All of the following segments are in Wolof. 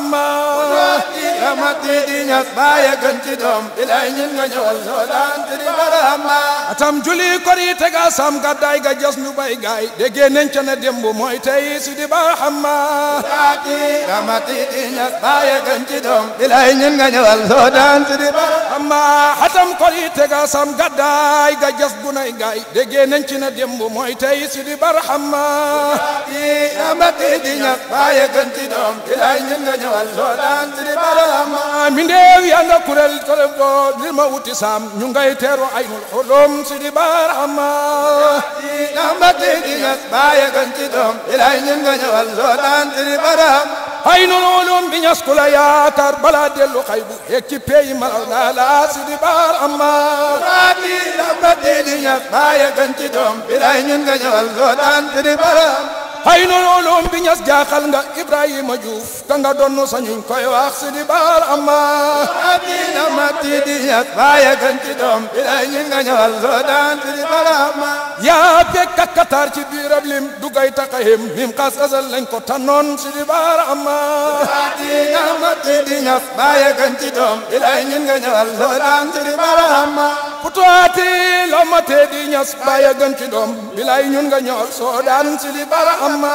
barahama ramati di ñas bàyyi gën ci doom bilay ñun nga ñëwal soo daan tiri barahama atam juli korite ga sam gaddaay ga jas ñu bay gaay déggee nañ ca ne démb mooy tey si di barahama raati ramati di ñas bàyyi gën ci doom bilay ñun nga ñëwal soo daan tiri barahama amma atam korite ga sam gaddaay ga jas gunay gaay déggee nañ ci ne démb mooy tey si di barahama raati ramati di ñas bàyyi gën ci doom bilay ñun nga ñëwal soo daan tiri barahama mi ndeew yaa nga kurel kore bo li ma wuti sam ñu ngay teeru aynul xulum si di barahama ramati di ñas bàyyi gën ci doom bilay ñun nga ñëwal soo daan tiri barahama aynul xulum bi ñas ku la yaakaar balaa dellu xaybu yegg ci peyi malaw naa la si di barahama raati ramati di ñas bàyyi gën ci doom bilay ñun nga ñëwal soo daan tiri barahama aynul xulum bi ñas jaaxal nga Ibrahima Diouf ka nga donnu sañuñ koy wax si di barahama Adina mati di ñas bàyyi gën ci doom bilay ñun nga ñëwal soo daan tiri barahama yaa fekk ak Qatar ci biirab lim dugay taxayem mim xas asal lañ ko tànnoon si di barahama Adina mati di ñas bàyyi gën ci doom bilay ñun nga ñëwal soo daan tiri barahama putuwaati loo ma tee di ñas bàyyi gën ci doom bilay ñun nga ñëwal soo daan si di barahama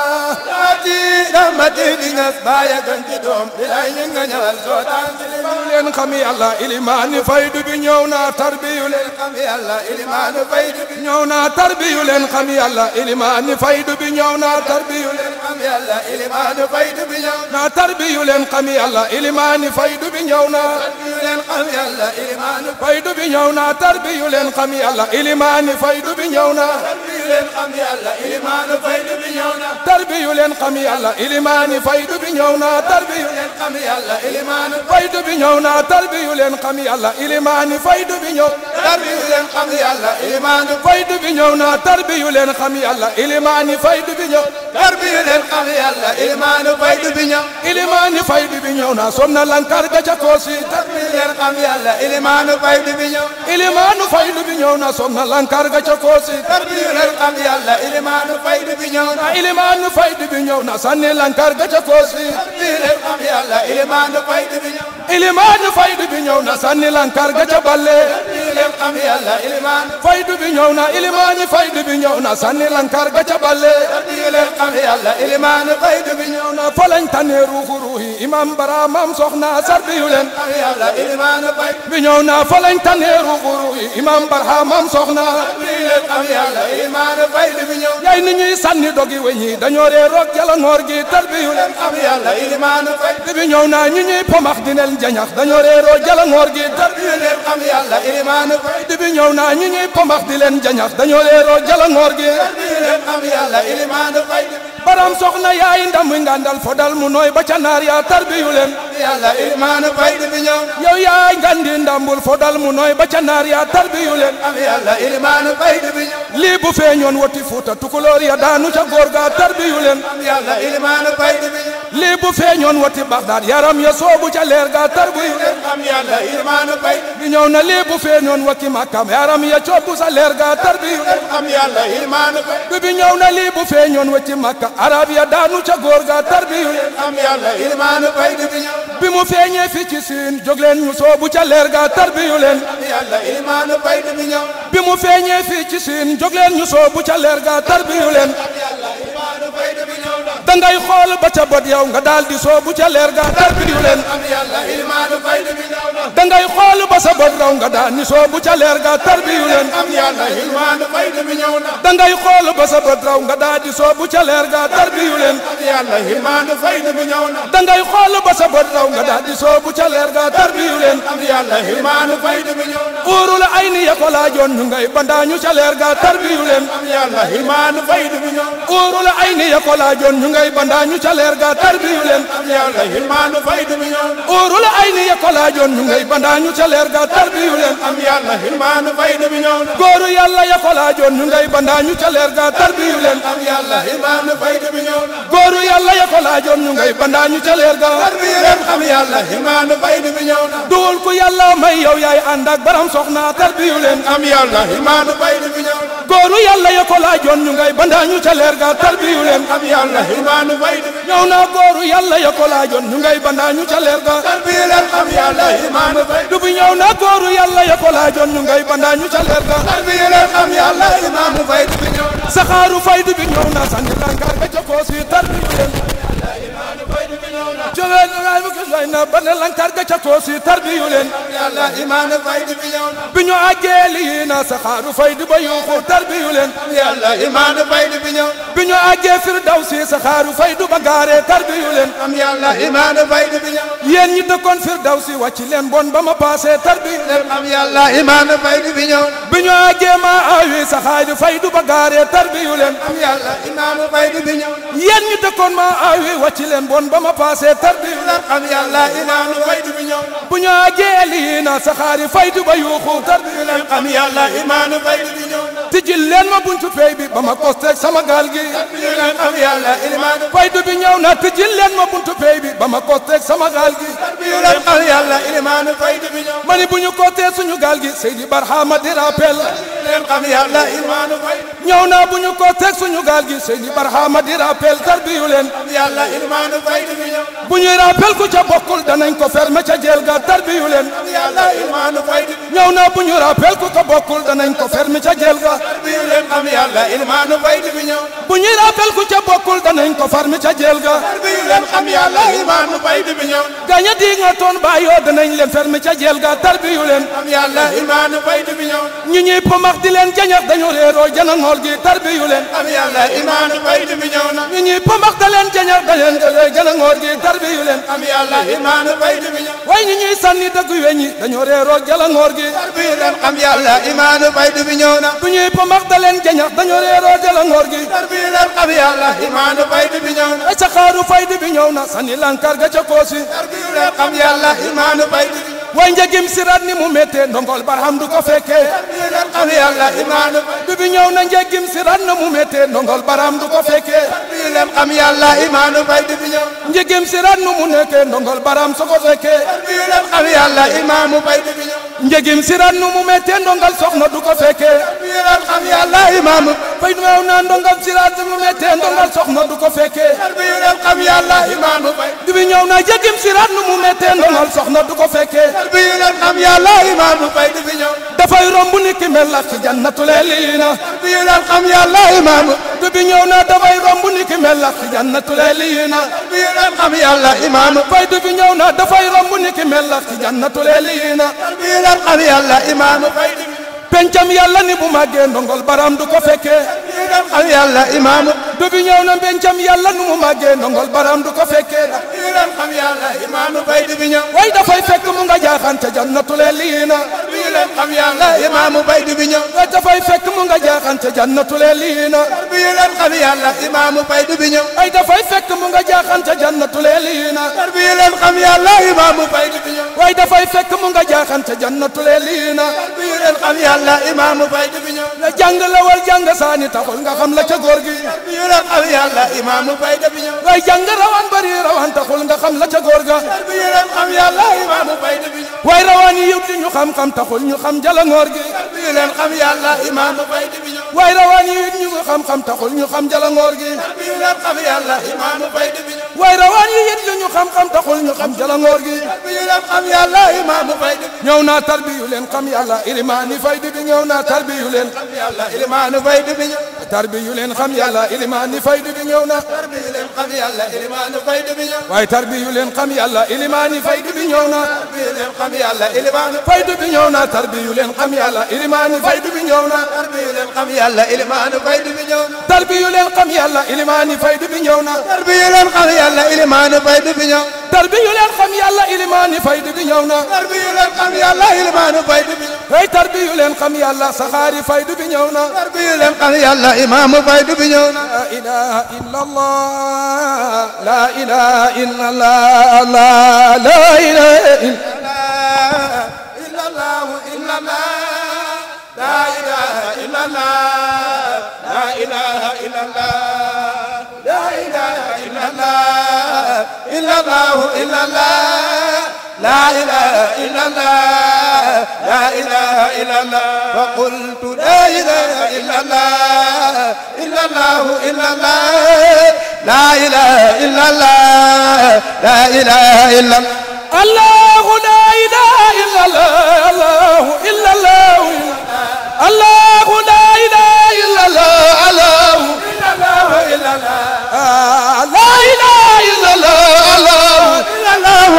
Adina mati di ñas bàyyi gën ci doom bilay ñun nga ñëwal soo daan tiri barahama leen xam yàlla ilimaani faydu bi ñëw naa tarbiyu leen xam yàlla ilimaanu faydu bi ñëw naa tarbiyu leen xam yàlla ilimaani faydu bi ñëw naa tarbiyu leen xam yàlla ilimaanu faydu bi ñëw naa tarbiyu leen xam yàlla ilimaani faydu bi ñëw naa ñu leen xam yàlla ilimaanu faydu bi ñëw naa tarbiyu leen xam yàlla ilimaani faydu bi ñëw naa ñu leen xam yàlla ilimaanu faydu bi ñëw na tarbiyu leen xam yàlla ilimaani faydu bi ñëw naa tarbiyu leen xam yàlla ilimaanu faydu bi ñëw naa tarbiyu leen xam yàlla ilimaani faydu bi ñëw tarbiyu leen xam yàlla ilimaanu faydu bi ñëw naa tarbiyu leen xam yàlla ilimaani faydu bi ñëw tarbiyu leen xam yàlla ilimaanu faydu bi ñëw ilimaani faydu bi ñëw naa som na lankar ga ca koosi tarbiyu leen xam yàlla ilimaanu faydu bi ñëw ilimaanu faydu bi ñëw na som na lankar ga ca koosi tarbiyu leen xam yàlla ilimaanu faydu bi ñëw na ilimaanu faydu bi ñëw na sanni lankar ga ca koosi tarbiyu leen xam yàlla ilimaanu faydu bi ñëw ilimaanu faydu bi ñëw na sanni lankar ga ca balle tarbiyu leen xam yàlla ilimaanu faydu bi ñëw na ilimaani faydu bi ñëw na sanni lankar ga ca balle tarbiyu leen xam yàlla ilimaanu faydu bi ñëw na na folañ tane ruuxu ruuhi imam bara mam soxna sarbiyu leen xam yàlla ilimaanu faydu bi ñëw na folañ tane ruuxu ruuhi imam bara mam soxna tarbiyu leen xam yàlla ilimaanu faydu bi ñëw yaay ni ñuy sanni dogi weñi dañoo ree roog jala ngoor gi tarbiyu leen xam yàlla ilimaanu faydu bi ñëw na ñi ñuy pomax dinel jañax dañoo ree roog jala ngoor gi tarbiyu leen xam yàlla ilimaanu faydu bi ñëw na ñi ñuy pomax di leen jañax dañoo ree roog jala ngoor gi tarbiyu leen xam yàlla ilimaanu faydu baram soxna yaay ndam ngandal fodal mu nooy ba ca naar yaa tarbiyu leen yàlla ilimaanu faydu bi ñëw yow yaay ngandi ndambul fodal mu nooy ba ca naar yaa tarbiyu leen xam yàlla ilimaanu faydu bi ñëw lii bu feeñoon woti fuuta tukulóor ya daanu ca góor ga tarbiyu leen xam yàlla ilimaanu faydu bi ñëw lii bu feeñoon woti baxdaad yaram ya soobu ca leer ga tarbiyu leen xam yàlla ilimaanu faydu bi ñëw na lii bu feeñoon wati makkam yaram ya coobu sa leer ga tarbiyu leen xam yàlla ilimaanu faydu bi bi ñëw na lii bu feeñoon wati makka arab ya daanu ca góor ga tarbiyu leen xam yàlla ilimaanu faydu bi ñëw bi mu feeñee fi ci siin jóg leen ñu soobu ca leer ga tarbiyu leen xam yàlla ilimaanu faydu bi ñëw bi mu feeñee fii ci siin jóg leen ñu soobu ca leer ga tarbiyu leen xam yàlla ilimaanu faydu bi ñëw na dangay xool ba ca bot yow nga daal di soobu ca leer ga tarbiyu leen xam yàlla ilimaanu faydu bi ñëw na dangay xool ba sa bot raw nga daal di soobu ca leer ga tarbiyu leen xam yàlla ilimaanu faydu bi ñëw na dangay xool ba sa bot raw nga daal di soobu ca leer ga tarbiyu leen xam yàlla ilimaanu faydu bi ñëw na dangay xool ba sa bot raw nga daal di soobu ca leer ga tarbiyu leen xam yàlla ilimaanu faydu bi ñëw na uurul ay ni ya ko laajoon ñu ngay bandaañu ca leer ga tarbiyu leen xam yàlla ilimaanu faydu bi ñëw na uurul ay ni ya ko laajoon ñu ngay bandaañu ca leer ga tarbiyu leen xam yàlla ilimaanu faydu bi ñëw na uurul ay ni ya ko laajoon ñu ngay bandaañu ca leer ga tarbiyu leen xam yàlla ilimaanu faydu bi ñëw na góoru yàlla ya ko laajoon ñu ngay bandaañu ca leer ga tarbiyu leen xam yàlla ilimaanu faydu bi ñëw na góoru yàlla ya ko laajoon ñu ngay bandaañu ca leer ga tarbiyu leen xam yàlla ilimaanu faydu bi ñëw na duwul ku yàlla may yow yaay ànd ak baram soxna tarbiyu leen xam yàlla ilimaanu faydu bi ñëw na góoru yàlla ya ko laajoon ñu ngay bandaañu ca leer ga tarbiyu leen xam yàlla imaanu faydu bi ñëw naa góoru yàlla ya ko laajoon ñu ngay bandaañu ca leer ga tarbiyu leen xam yàlla imaanu faydu du bi ñëw naa góoru yàlla ya ko laajoon ñu ngay bandaañu ca leer ga tarbiyu leen xam yàlla imaanu faydu bi ñëw na saxaaru faydu bi ñëw na sànni langaar ga ca koos yi tarbiyu leen jógee na bu gis way na ba ne lankaar ga ca koos yi tarbiyu leen yàlla imaanu faydu bi ñëw na bi ñu àggee lii na saxaaru faydu ba yuuxu tarbiyu leen yàlla imaanu faydu bi ñëw bi ñu àggee firdawsi saxaaru faydu ba gaaree tarbiyu leen xam yàlla imaanu faydu bi ñëw yéen ñi dëkkoon firdawsi wàcc leen bon ba ma paasee tarbiyu leen xam yàlla imaanu faydu bi ñëw bi ñu àggee maa awi saxaaru faydu ba gaaree tarbiyu leen xam yàlla imaanu faydu bi ñëw yéen ñi dëkkoon maa awi wàcc leen bon ba ma paasee tarbiyu leen xam yàlla imaanu faydu bi ñëw bu ñu àggee lii na saxaari faydu ba yuuxu tarbiyu leen xam yàlla imaanu faydu bi ñëw tijjil leen ma buntu pey bi ba ma kosteeg sama gaal gi xam yàlla imaanu faydu bi ñëw na tijjil leen ma buntu pey bi ba ma kosteeg sama gaal gi xam yàlla imaanu faydu bi ñëw ma ni bu ñu kootee suñu gaal gi Seydi Barhama di rappel leen xam yàlla imaanu faydu ñëw naa bu ñu kootee suñu gaal gi Seydi Barhama di rappel tarbiyu leen xam yàlla imaanu faydu bi ñëw bu ñuy rappel ku ca bokkul danañ ko fermer ca jeel ga tarbiyu leen xam yàlla imaanu faydu bi ñëw naa bu ñu rappel ku ca bokkul danañ ko fermer ca jeel ga tarbiyu leen xam yàlla imaanu faydu bi ñëw bu ñuy rappel ku ca bokkul danañ ko fermer ca jeel ga tarbiyu leen xam yàlla imaanu faydu bi ñëw gaña di nga toon baayoo danañ leen fermer ca jeel ga tarbiyu leen xam yàlla imaanu faydu bi ñëw ñu ñuy pomax di leen jañax dañu réeroo jana ngool gi tarbiyu leen xam yàlla imaanu faydu bi ñëw na ñu ñuy pomax da leen jañax da leen jana ngool gi tarbiyu leen xam yàlla imaanu faydu bi ñëw way ñu ñuy sànni dëgg weñ yi dañoo réeroo jala ngoor gi tarbiyu leen xam yàlla imaanu faydu bi ñëw na bu ñuy pomax da leen jañax dañoo réeroo jala ngoor gi tarbiyu leen xam yàlla imaanu faydu bi ñëw na ay saxaaru faydu bi ñëw na sànni lankar ga ca koosi tarbiyu leen xam yàlla imaanu faydu bi way njëgim siraat ni mu méttee ndongol barham du ko fekkee tarbiyu leen xam yàlla imaanu bi bi ñëw na njëgim siraat na mu méttee ndongol barham du ko fekkee tarbiyu leen xam yàlla imaanu faydu bi ñëw njëgim siraat nu mu nekkee ndongol barham su ko fekkee tarbiyu leen xam yàlla imaamu faydu bi ñëw njëgim siraat nu mu méttee ndongal soxna du ko fekkee tarbiyu leen xam yàlla imaamu fay du meew naa ndongal siraat nu mu méttee ndongal soxna du ko fekkee tarbiyu leen xam yàlla imaamu faydu bi bi ñëw na njëgim siraat nu mu méttee ndongal soxna du ko fekkee tarbiyu leen xam yàlla imaamu faydu bi ñëw dafay romb ni ki mel la ci jannatul eliina tarbiyu leen xam yàlla imaamu bi bi ñëw na dafay romb ni ki mel la ci jannatul eliina tarbiyu leen xam yàlla imaamu fay du bi ñëw na dafay romb ni ki mel la ci jannatul eliina tarbiyu leen xam yàlla imaamu faydu bi pencam yàlla ni bu màggee ndongol baram du ko fekkee tarbiyu leen xam yàlla imaamu bi bi ñëw na pencam yàlla nu mu màggee ndongol baram du ko fekkee tarbiyu leen xam yàlla imaamu faydu bi ñëw way dafay fekk mu nga jaaxaan ca jannatul eliina tarbiyu leen xam yàlla imaamu faydu bi ñëw way dafay fekk mu nga jaaxaan ca jannatul eliina tarbiyu leen xam yàlla imaamu faydu bi ñëw ay dafay fekk mu nga jaaxaan ca jannatul eliina tarbiyu leen xam yàlla imaamu faydu bi ñëw way dafay fekk mu nga jaaxaan ca jannatul eliina tarbiyu leen xam yàlla imaamu faydu bi ñëw la jàng la wal jàng saani taxul nga xam la ca góor gi tarbiyu leen xam yàlla imaamu faydu bi ñëw way jàng rawaan bari rawaan taxul nga xam la ca góor ga tarbiyu leen xam yàlla imaamu faydu bi ñëw way rawaan yi yëpp di ñu xam-xam taxul ñu xam jala ngoor gi tarbiyu leen xam yàlla imaamu faydu bi ñëw way rawaan yi yëpp ñu xam-xam taxul ñu xam jala ngoor gi tarbiyu leen xam yàlla imaamu faydu bi ñëw way rawaan yi yëpp ñu xam-xam taxul ñu xam jala ngoor gi tarbiyu leen xam yàlla imaamu faydu bi ñëw naa tarbiyu leen xam yàlla ilimaani faydi bi ñëw naa tarbiyu leen xam yàlla imaamu faydu bi ñëw tarbiyu leen xam yàlla ilimaani faydi bi ñëw na tarbiyu leen xam yàlla imaamu faydu bi ñëw waaye tarbiyu leen xam yàlla ilimaani faydi bi ñëw na tarbiyu leen xam yàlla imaamu faydu bi ñëw na tarbiyu leen xam yàlla ilimaani faydi bi ñëw na tarbiyu leen xam yàlla imaamu faydu bi ñëw tarbiyu leen xam yàlla ilimaani faydi bi ñëw na tarbiyu leen xam yàlla imaamu faydu bi ñëw tarbiyu leen xam yàlla ilimaani faydi bi ñëw na tarbiyu leen xam yàlla imaamu faydu bi ñëw hey tarbiyu leen xam yàlla saxaari faydu bi ñëw na tarbiyu leen xam yàlla imaamu faydu bi ñëw na la ilaha illa allah la ilaha illa allah la ilaha illa إلا الله إلا الله لا إله إلا الله لا إله إلا الله لا إله إلا الله إلا الله إلا الله لا إله إلا الله لا إله إلا الله فقلت لا إله إلا الله إلا الله إلا الله لا إله إلا الله لا إله إلا الله الله لا إله إلا الله الله إلا الله الله لا إله إلا الله الله إلا الله إلا الله آه، لا إله إلا الله الله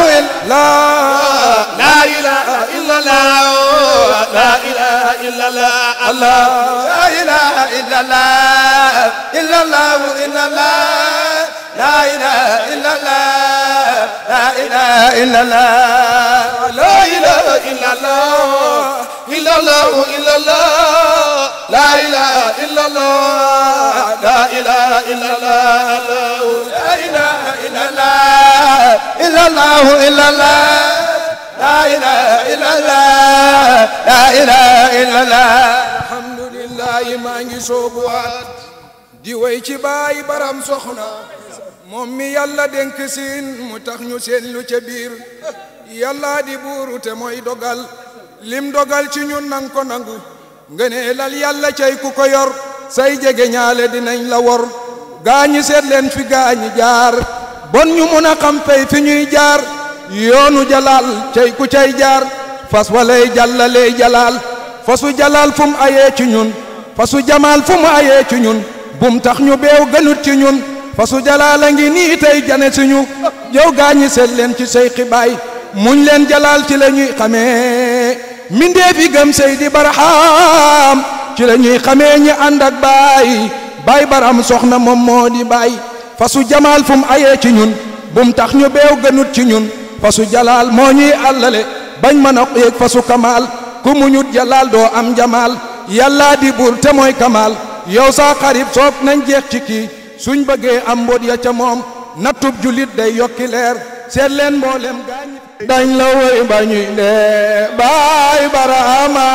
إلا الله لا لا إله إلا الله لا إله إلا الله الله لا إله إلا الله إلا الله إلا الله لا إله إلا الله لا إله إلا الله لا إله إلا الله إلا الله إلا الله لا إله إلا الله لا إله إلا الله لا إله إلا الله إلا الله إلا الله لا إله إلا الله لا إله إلا الله alhamdulillah maa ngi soobuwaat di way ci baay baram soxna moom mi yàlla dénk siin mu tax ñu seen lu ca biir yàlla di buuru te mooy dogal lim dogal ci ñun nang ko nangu ngënee lal yàlla cay ku ko yor say jege ñaale dinañ la wor gaañi seet leen fi gaañi jaar bon ñu mun a xam pey fi ñuy jaar yoonu jalaal cay ku cay jaar fas walay jàllaley jalaal fasu jalaal fu mu ayee ci ñun fasu jamaal fu mu ayee ci ñun bum tax ñu beew gënut ci ñun fasu jalaal a ngi nii tey jane si ñu yow gaañi seet leen ci say xibaay muñ leen jalaal ci la ñuy xamee mindee fi gëm Seydi Barham ci la ñuy xamee ñi ànd ak baay baay baram soxna moom moo di baay fasu jamaal fu mu ayee ci ñun bum tax ñu beew gënut ci ñun fasu jalaal moo ñuy àllale bañ mën a yéeg fasu kamaal ku muñut jalaal doo am jamaal yàllaa di buur te mooy kamaal yow saa xarib soog nañ jeex ci kii suñ bëggee am mbóot ya ca moom nattub julit day yokki leer seet leen mboolem gaañ dañ la woy bañuy dee baay baraama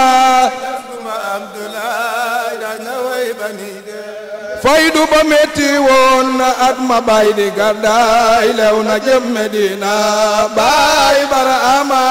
Abdoulaye dana way bani de faydu ba metti woon na at ma baay di gàddaay lew na jëm Medina baay baraama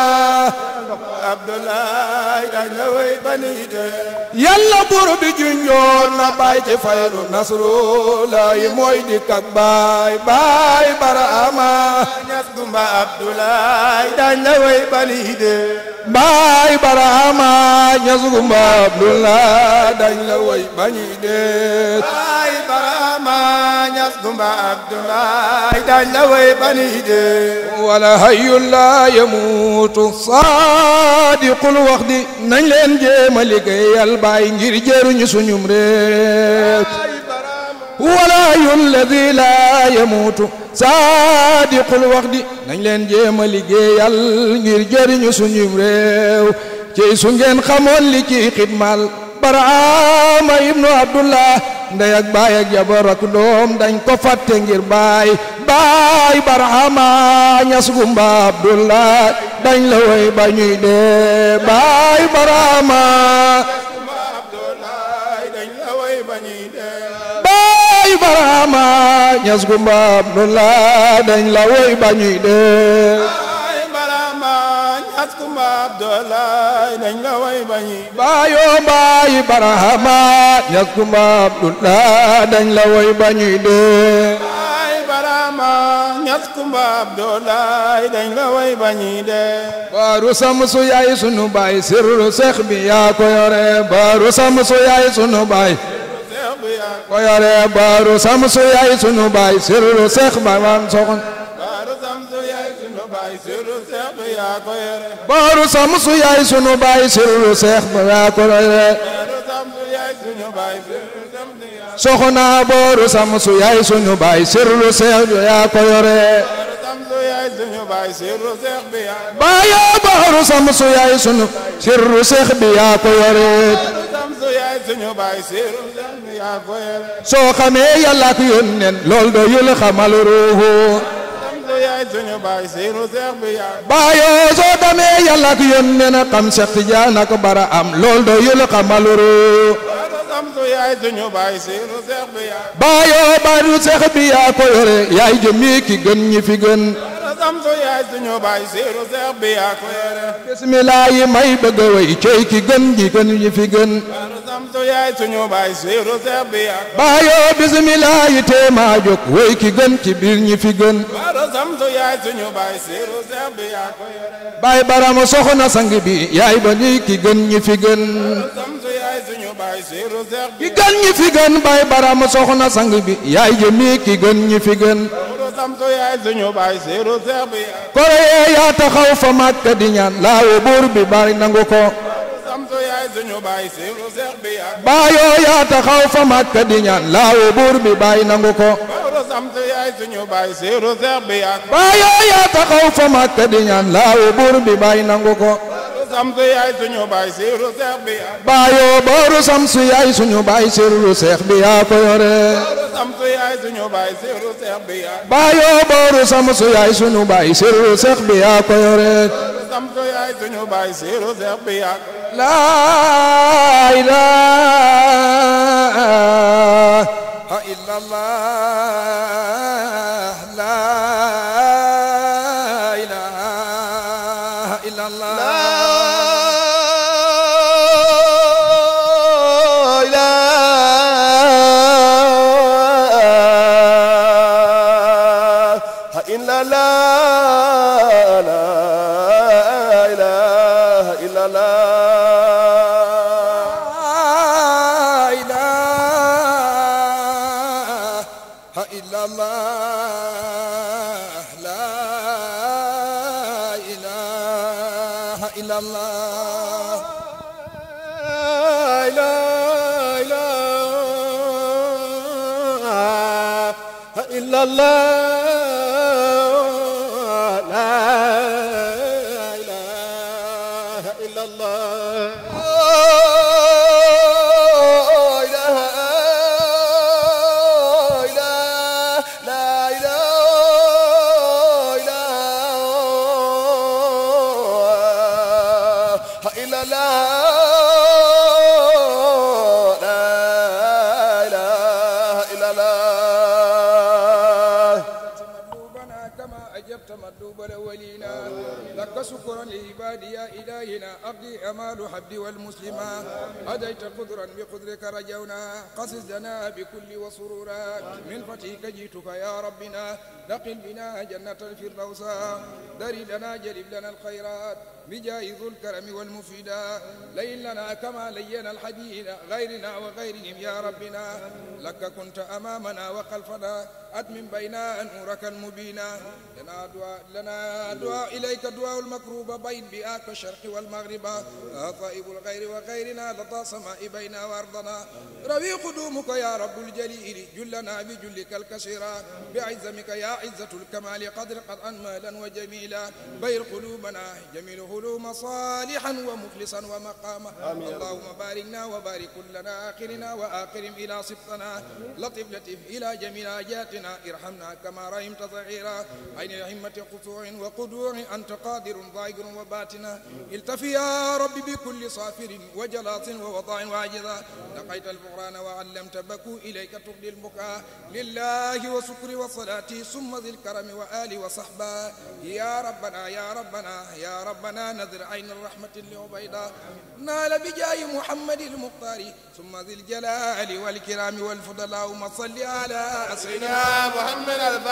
Abdoulaye dana way bani de yàlla buur bi junjoon na baay ci faydu nasru lay mooy di kak baay baay baraama Ñas Gumba Abdoulaye dana way bani de baay baraama ñasugumba abdullah dañ la woy bañuy deet Ay Barama Ñas Gumba Abdoulaye dana way bani de wala hayyul la yamuutu saadiqul wax di nañ leen jéema liggéeyal baay ngir jëruñu suñum réew Ay Barama wala hayyul ladi la yamuutu saadiqul wax di nañ leen jéema liggéeyal ngir jëriñu suñum réew ci su ngeen xamoon li ci xidmal baraama ibnu abdullah ndey ak baay ak jabar ak doom dañ ko fàtte ngir baay baay baraama ñas gumba abdullah dañ la woy ba ñuy dee baay baraama Gumba Abdoulaye dañ la way bani de baay baraama ñas gumba abdullah dañ la woy ba ñuy dee Ay Barama Ñas Gumba Abdoulaye dañ la way bani baayoo baay barahama ñas gumba abdullah dañ la woy ba ñuy dee Ay Barama Ñas Gumba Abdoulaye dañ la way bani de baaru samsu yaay sunu baay sirru seex bi yaa ko yore baaru samsu yaay sunu baay Seex bi yaa ko yore baaru samsu yaay sunu baay sirru seex ba man soxna Baaru Samsu yaay sunu baay sirru Seex bi yaa ko yore baaru samsu yaay sunu baay sirru seex ba yaa ko yore Baaru Samsu yaay sunu baay sirru Seex bi yaa soxna baaru samsu yaay sunu baay sirru seex bi yaa ko yore Baaru Samsu yaay sunu baay sirru Seex bi yaa baayoo baaru samsu yaay sunu sirru seex bi yaa ko yore Baaru Samsu yaay sunu baay sirru Seex bi yaa ko yore soo xamee yàlla ak yónneen lool doyul xamal ruuhu Samsu yaay sunu baay sirru Seex bi yaa baayoo soo xamee yàlla ak yónneen xam Seex Tijaan ak bara am lool doyul xamal ruuhu Baaru Samsu yaay sunu baay sirru Seex bi yaa baayoo baaru seex bi yaa ko yore yaay jëmi ki gën ñi fi gën Baaru samsu yaay suñu baay siiru seex bi yaa ko yore bismillah yi may bëgg a way cey ki gën ji gën ñi fi gën Daaru samsu yaay suñu baay siiru seex bi yaa ko baayoo bismillah yi teema jóg way ki gën ci biir ñi fi gën Daaru samsu yaay suñu baay siiru seex bi yaa ko yore baay barama soxna sang bi yaay ba ni ki gën ñi fi gën Daaru samsu yaay suñu baay siiru seex bi ki gën ñi fi gën baay barama soxna sang bi yaay jëmi ki gën ñi fi gën Daaru samsu yaay suñu baay siiru seex bi yaa ko koreye yaa taxaw fa màkka di ñaan laawo buur bi bari nangu ko Daaru samsu yaay suñu baay siiru seex bi yaa ko baayoo yaa taxaw fa màkka di ñaan laawo buur bi bari nangu ko Daaru samsu yaay suñu baay siiru seex bi yaa ko baayoo yaa taxaw fa màkka di ñaan laawo buur bi bari nangu ko Daaru samsu yaay suñu baay siiru seex bi yaa ko baayoo booru samsu yaay suñu baay sirru seex bi yaa ko yore Daaru samsu yaay suñu baay siiru seex bi yaa ko baayoo booru samsu yaay suñu baay sirru seex bi yaa ko yore Daaru samsu yaay suñu baay siiru seex bi yaa ko laa ilaaha illallah laa ilaaha illallah laa ilaaha illallah laa ilaaha illallah مطلوبنا كما أجبت مطلوب الأولين لك شكرا لعبادي يا إلهنا أبدي أمال حبدي والمسلما هديت قدرا بقدرك رجونا قصص لنا بكل وسرورا من فتحك جئتك يا ربنا نقل بنا جنة الفردوس دري لنا جلب لنا الخيرات بجاه ذو الكرم والمفيدا لين لنا كما لين الحديد غيرنا وغيرهم يا ربنا لك كنت أمامنا وخلفنا أتمم بينا نورك المبينا لنا دعاء لنا دعاء إليك دعاء المكروب بين بآك الشرق والمغرب طائب الغير وغيرنا لطى سماء بينا وأرضنا روي قدومك يا رب الجليل جلنا بجلك الكسيرا بعزمك يا عزة الكمال قدر قد مالا وجميلا بير قلوبنا جميل هلوم صالحا ومخلصا ومقاما اللهم باركنا وبارك لنا آخرنا وآخرهم إلى سبطنا لطف لطف إلى جميع آجاتنا ارحمنا كما رحمت صغيرا عين الهمة قطوع وقدوع أنت قادر ظاهر وباتنا التفي يا رب بكل صافر وجلاط ووضع واجزا لقيت الفقران وعلمت بكوا إليك تغني البكاء لله وشكر وصلاتي ثم ذي الكرم وآل وصحبا يا ربنا يا ربنا يا ربنا نذر عين الرحمة لعبيدا نال بجاه محمد المختار ثم ذي الجلال والكرام والفضل اللهم صل على سيدنا محمد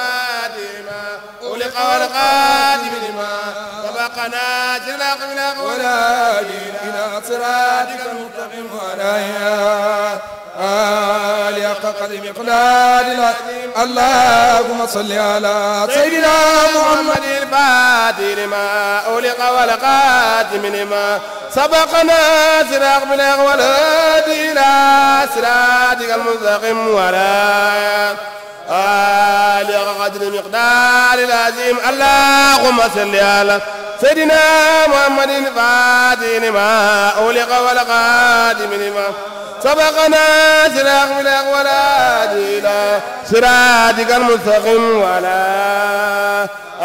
الفاتمة أولق والقادم لما سبقنا جلاق من ولا إلى صراطك المستقيم وعلى آل حق قدر مقدار اللهم صل على سيدنا محمد محمد الفاتح لما أولق والقادم لما سبقنا سراق بلاغ والهادي إلى صراطك المستقيم ولا آل قدر مقدار العظيم اللهم صل على سيدنا محمد الفاتح لما أولق والقادم لما سبقنا سراق بلاغ والهادي إلى صراطك المستقيم ولا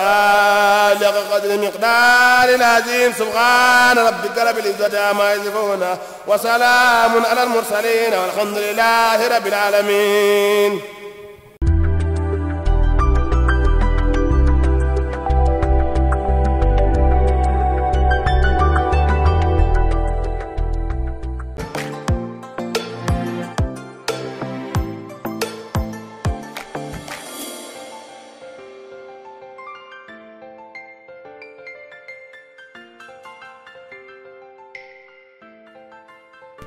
آل قدر مقدار العظيم سبحان ربك رب العزة عما يصفون وسلام على المرسلين والحمد لله رب العالمين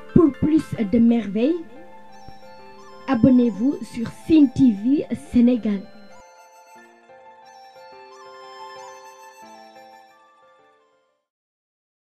Pour plus de merveilles, abonnez-vous sur Cine TV Sénégal.